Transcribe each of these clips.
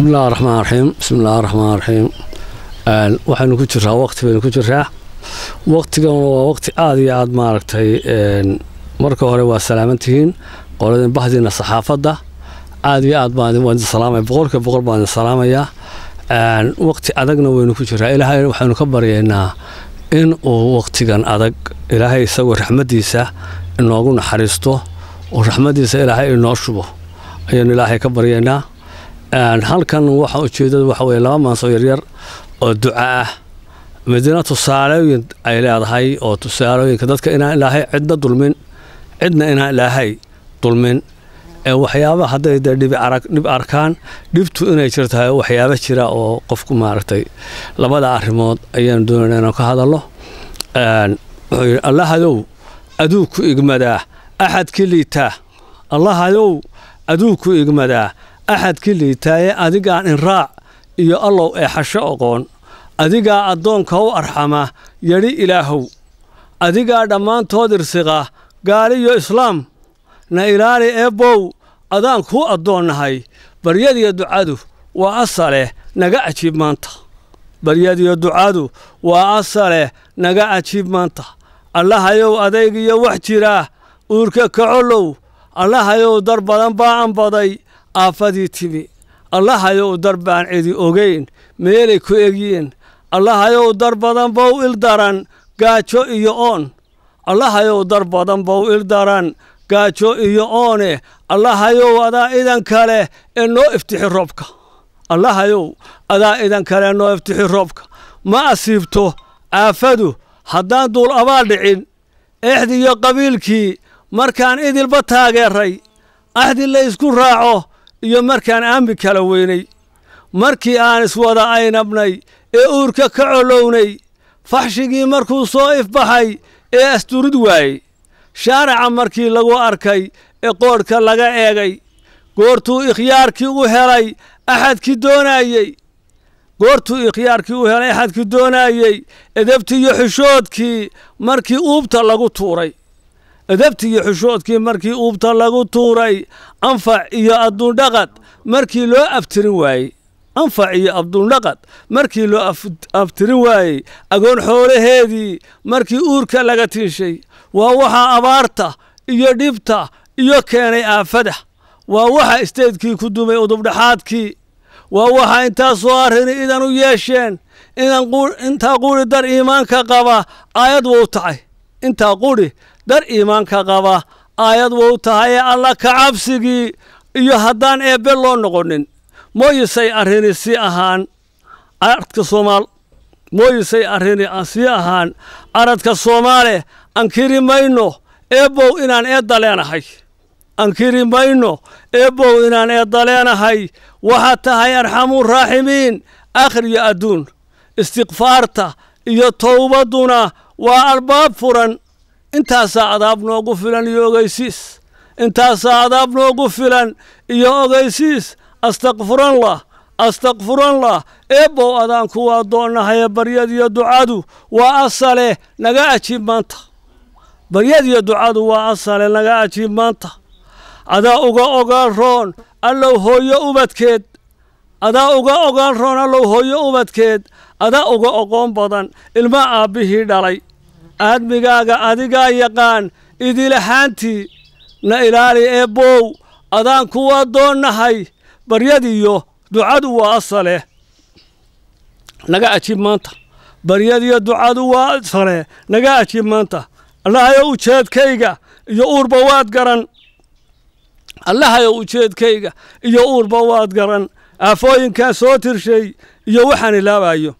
bismi illahi raxmaan raxiim bismi illahi raxmaan raxiim waxaynu ku jiraa waqti baynu ku jiraa waqtigan waa waqti aada iyo aada maaragtay marka hore waa salaamantihiin qoladin bahdiina saxaafadda aada iyo aad baan waan idin salaamaya boqolkiiba boqol baan idin salaamayaa waqti adagna waynu ku jiraa ilaahay waxaynu ka baryaynaa in uu waqtigan adag ilaahay isagoo raxmaddiisa inoogu naxariisto oo raxmaddiisa ilaahay inoo shubo ayaynu ilaahay ka baryaynaa halkan waxa ujeedada waxa weye laba maansoo yaryar oo duca ah midna tusaalooyin ay leedahay oo tusaalooyinka dadka inaan ilaahay cidna dulmin cidna inaan ilaahay dulmin ee waxyaaba hadday dee dhib arkaan dhibtu inay jirtahay waxyaaba jira oo qofku maaragtay labada arrimood ayaanu doonayna inaan ka hadalno wuxuu yidhi allahayow aduu ku igmadaa axadkii liitaa allahayow aduu ku igmadaa axadkii liitaaye adigaan inraac iyo allow ee xasho oqoon adigaa addoonka u arxama yadhi ilaahow adigaa dhammaantood irsiqa gaaliyo islaam na ilaali eebbow adaan kuu addoonnahay baryadiyo ducadu waa asaleh naga ajiib maanta baryadiyo ducadu waa asaleh naga ajiib maanta allahayow adaygiyo wax jiraa uurka kacolow allahayow dar badan baa anbaday aafadii timi allahayow dar baan cidi ogayn meelay ku egyiin allahayow dar badan bow il daran gaajo iyo oon allahayow dar badan bow il daran gaajo iyo oone allahayow adaa idan kale ee noo iftixi roobka allahayow adaa idan kale ee noo iftixi roobka ma asiibto aafadu haddaan duul abaal dhicin exdiyo qabiilkii markaan idilba taageeray axdi la ysku raaco iyo markaan aambi kala weynay markii aan iswada aynabnay ee uurka ka colownay faxshigii markuu soo ifbaxay ee asturid waayey shaaraca markii lagu arkay ee qoodhka laga eegay goortuu ikhyaarkii u helay axadkii doonaayey goortuu ikhyaarkii u helay axadkii doonaayey edabti iyo xishoodkii markii uubta lagu tuuray edabti iyo xishoodkii markii uubta lagu tuuray anfac iyo adduundhaqad markii loo aftirin waayey anfac iyo abduundhaqad markii loo aftirin waayey agoon xoolaheedii markii uurka laga tiishay waa waxaa abaarta iyo dhibta iyo keenay aafada waa waxa isteydkii ku dumay udubdhaxaadkii waa waxa intaasoo arrini idan u yeesheen intaa quri dar iimaanka qaba aayad wou tahay intaa quri dar iimaanka qaba aayad wou tahay ee alla ka cabsigii iyo haddaan eebbe loo noqonin mooyisay arrini si ahaan aradka soomaal mooyisay arrini sii ahaan aradka soomaale ankiri mayno eebbow inaan eedda leenahay ankiri mayno eebbow inaan eedda leenahay waxaad tahay arxamuu raaximiin akhriyo adduun istikfaarta iyo towbadduna waa albaab furan intaasaa adaab noogu filan iyo ogeysiis intaasaa adaab noogu filan iyo ogeysiis astakfuranlah astakfuranlah eebbow adaan kuwa addoonnahaye baryadiyo ducadu waa asale naga ajiib maanta baryadiyo ducadu waa asale naga ajiib maanta adaa uga ogaan roon allow hooyo ubadkeed adaa uga ogaan roon allow hooyo ubadkeed adaa uga oqoon badan ilma aabbihii dhalay aadmigaaga adigaa yaqaan idilahaantii na ilaali eebbow adaan kuwa addoonnahay baryadiyo ducadu waa asale naga ajiib maanta baryadiyo ducadu waa asale naga ajiib maanta allahayow ujeedkayga iyo uurba waad garan allahayow ujeedkayga iyo uurba waad garan aafooyinkan soo tirshay iyo waxaan ilaabayo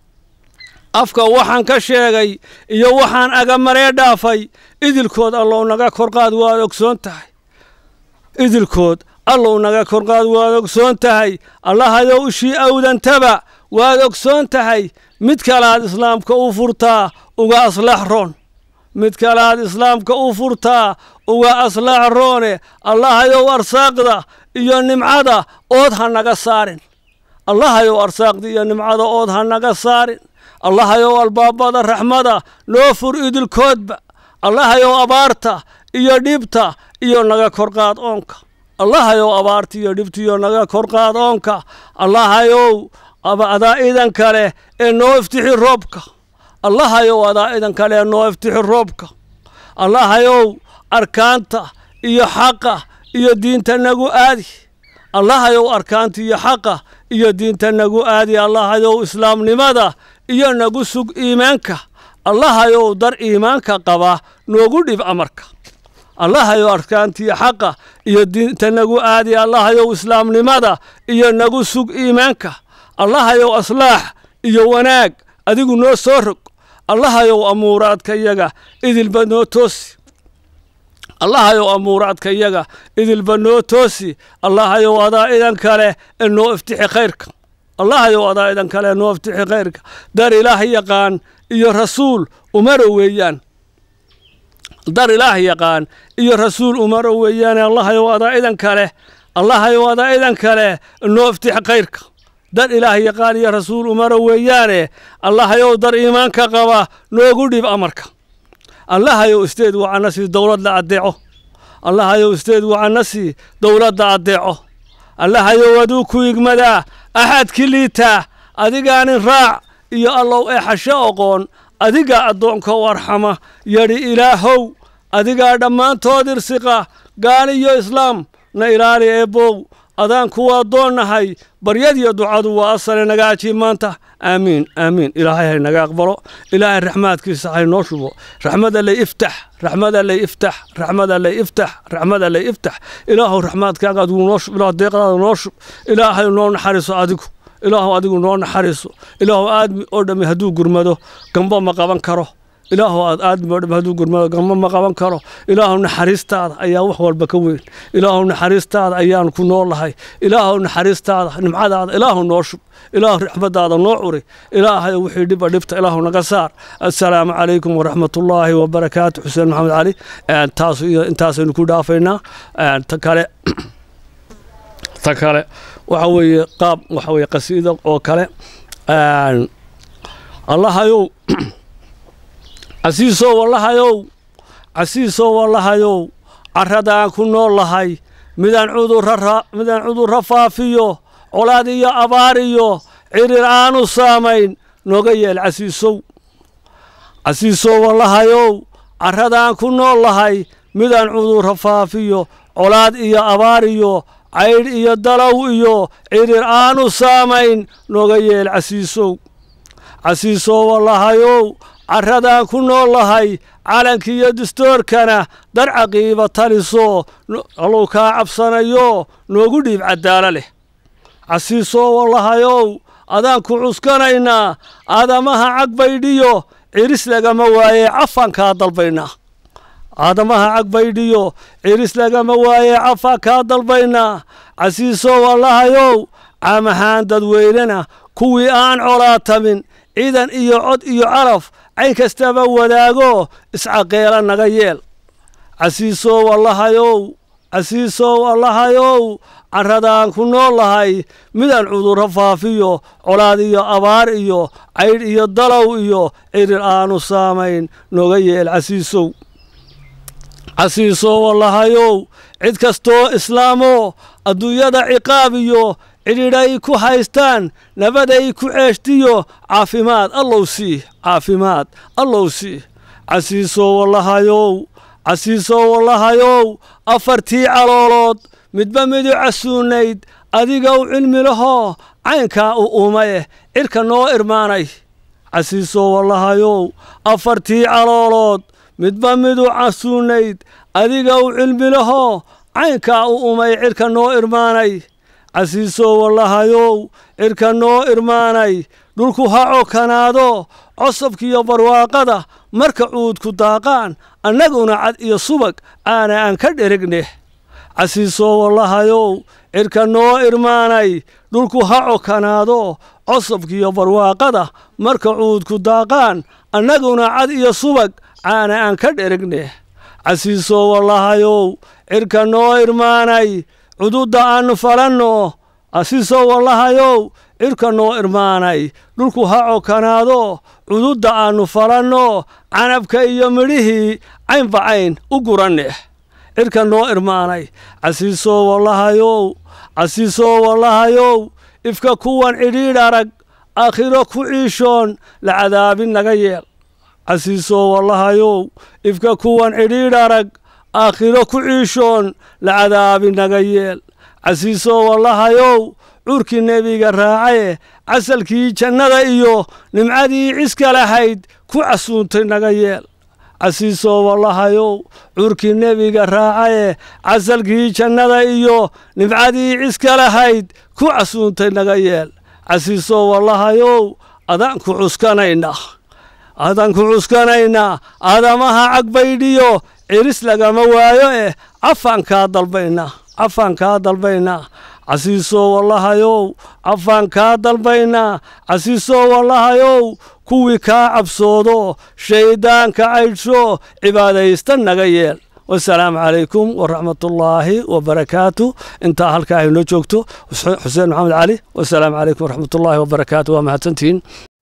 afka waxaan ka sheegay iyo waxaan agamaree dhaafay idilkood allow naga korqaad waad ogsoon tahay idilkood allow naga korqaad waad ogsoon tahay allahayow ishii awdantaba waad ogsoon tahay mid kalaad islaamka u furtaa uga aslax roon mid kalaad islaamka u furtaa uga aslax roone allahayow arsaaqda iyo nimcada ood ha naga saarin allahayow arsaaqda iyo nimcada ood ha naga saarin allahayow albaabada raxmada noo fur idilkoodba allahayow abaarta iyo dhibta iyo naga korqaad oonka allahayow abaartiyo dhibtiyo naga kor qaad oonka allahayow adaa idan kale ee noo iftixi roobka allahayow adaa idan kale ee noo iftixi roobka allahayow arkaanta iyo xaqa iyo diinta nagu aadi allahayow arkaanta iyo xaqa iyo diinta nagu aadi allahayow islaamnimada iyo nagu sug iimaanka allahayow dar iimaanka qaba noogu dhib amarka allahayow arkaantiyo xaqa iyo diinta nagu aadi allahayow islaamnimada iyo nagu sug iimaanka allahayow aslaax iyo wanaag adigu noo soo rog allahayow amuuraadka yaga idilba noo toosi allahayow amuuraadka yaga idilba noo toosi allahayow adaa idan kale ee noo iftixi khayrka allahayow adaa idan kale ee noo iftixi khayrka dar ilaah yaqaan iyo rasuul umaro weeyaan dar ilaah yaqaan iyo rasuul umaro weeyaane allahayow adaa idan kale allahayow adaa idan kale noo iftixi khayrka dar ilaah yaqaan iyo rasuul umaro weeyaane allahayow dar iimaanka qaba noogu dhib amarka allahayow isteed wacanasi dowladda addeeco allahayow isteed wacanasi dowladda addeeco allahayow aduu ku igmadaa axadki liitaa adigaanin raac iyo allow ee xasho oqoon adigaa addoonka warxama yadhi ilaahow adigaa dhammaantood irsiqa gaal iyo islaam na ilaali eebbow adaan kuwa addoonnahay baryadiyo ducadu waa asale naga ajiib maanta aamiin aamiin ilaahay hay naga aqbalo ilaahay raxmaadkiisa hay noo shubo raxmada lay iftax raxmada lay iftax raxmada lay iftax raxmada lay iftax ilaahow raxmaadkaaga adigu noo shub ilaah deeqdaada noo shub ilaahay noo naxariiso adigu ilaahu adigu noo naxariiso ilaahu aadmi oo dhammi hadduu gurmado gamba ma qaban karo ilaahu aad aadmi oo dhammi hadduu gurmado gamba ma qaban karo ilaahu naxariistaada ayaa wax walba ka weyn ilaahu naxariistaada ayaan ku noolahay ilaahu naxariistaada nimcadaada ilaahu noo shub ilaahu raxmadaada noo curi ilaahay wixii dhiba dhibta ilaahu naga saar assalaamu calaykum waraxmatullaahi wabarakaatu xuseen maxamed cali taas iyo intaasaynu ku dhaafaynaa ta kale ta kale waxa weeye qaab waxa weeye qasiida oo kale allahayow casiisow allahayow casiisow allahayow carradaan ku nool lahay midaan cudurra midaan cudurra faafiyo colaad iyo abaar iyo cirir aanu saamayn nooga yeel casiisow casiisow allahayow carradaan ku nool lahay midaan cudurra faafiyo colaad iyo abaar iyo caydh iyo dalow iyo cirir aanu saamayn nooga yeel casiisow casiisow allahayow carradaan ku nool lahay calankiiyo dastoorkana dar caqiiba taliso allow kaa cabsanayo noogu dhiib caddaalo leh casiisow allahayow adaan ku cuskanaynaa aadamaha cagbaydhiyo ciris lagama waaye cafaan kaa dalbaynaa aadamaha cagbaydhiyo ciris lagama waaye cafaan kaa dalbaynaa casiisow allahayow caam ahaan dadweynena kuwii aan colaatamin ciidan iyo cod iyo caraf cayn kastaba wadaago iscaqeela naga yeel casiisow allahayow casiisow allahayow carradaan ku nool lahay midaan cudurro faafiyo colaad iyo abaar iyo caydh iyo dalow iyo cirir aanu saamayn nooga yeel casiisow casiisow allahayow cid kastoo islaamoo adduunyada ciqaab iyo cidhidhay ku haystaan nabaday ku ceeshtiyo caafimaad allow sii caafimaad allow sii casiisow allahayow casiisow allahayow afartii caloolood midba midu casuunayd adigow cilmi lahoo caynkaa u umaye cidhka noo irmaanay casiisow allahayow afartii caloolood midba midu casuunayd adigow cilmi lahoo caynkaa u umay cidhka noo irmaanay casiisow allahayow cidhka noo irmaanay dhulku ha cokanaado cosabkiiyo barwaaqada marka cuudku daaqaan annaguna cad iyo subag aana aan ka dheregne casiisow allahayow cidhka noo irmaanay dhulku ha cokanaado cosabkiiyo barwaaqada marka cuudku daaqaan annaguna cad iyo subag aana aan ka dheregne casiisow allahayow cidhka noo irmaanay cududda aannu falanno casiisow allahayow cidhka noo irmaanay dhulku ha cokanaado cududda aannu falanno canabka iyo midhihii caynba cayn u guranne cirka noo irmaanay casiisoo wallahayow casiisoo wallahayow ifka kuwan cidhiidh arag aakhiro ku ciishoon la cadaabin naga yeel casiisoo wallahayow ifka kuwan cidhiidh arag aakhiro ku ciishoon la cadaabin naga yeel casiisoo wallahayow curkii nebiga raacaye casalkii jannada iyo nimcadii ciska lahayd ku casuuntay naga yeel casiisoo wallahayow curkii nebiga raacaye casalkii jannada iyo nimcadii ciska lahayd ku casuuntay naga yeel casiisoo wallahayow adaan ku cuskanayna adaan ku cuskanaynaa aadamaha cagbaydhiyo ciris lagama waayo eh cafaan kaa dalbaynaa cafaan kaa dalbaynaa casiisoo wallahayow cafaan kaa dalbaynaa casiisoo wallahayow kuwii kaa cabsoodo shayddaanka caydhsho cibaadaysta naga yeel wasalaamu calaykum waraxmatullaahi wabarakaatu intaa halkaa aynoo joogto xuseen maxamed cali wasalaamu calaykum waraxmatullaahi wabarakaatu waa mahadsantihiin